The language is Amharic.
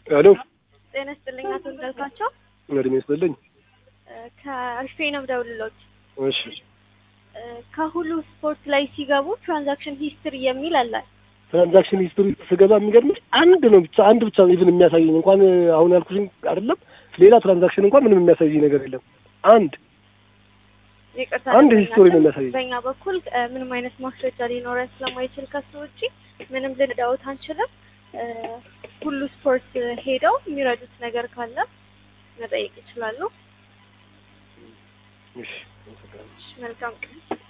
ሄሎ ጤና ይስጥልኝ አቶ እንዳልካቸው እድሜ ይስጥልኝ። ከአሪፌ ነው የምደውልልዎት። እሺ እ ከሁሉ ስፖርት ላይ ሲገቡ ትራንዛክሽን ሂስትሪ የሚል አለ። ትራንዛክሽን ሂስትሪ ስገባ የሚገርምሽ አንድ ነው ብቻ አንድ ብቻ ነው ኢቭን የሚያሳየኝ እንኳን አሁን ያልኩሽን አይደለም ሌላ ትራንዛክሽን እንኳን ምንም የሚያሳየኝ ነገር የለም። አንድ ይቅርታ አንድ በእኛ ሂስቶሪ ነው ዘንድ የሚያሳየኝ። በእኛ በኩል እ ምንም አይነት ማስረጃ ሊኖረን ስለማይችል ከሱ ውጪ ምንም ልንዳውት አንችልም። እ ሁሉ ስፖርት ሄደው የሚረዱት ነገር ካለ መጠየቅ ይችላሉ። እሺ መልካም ቀን።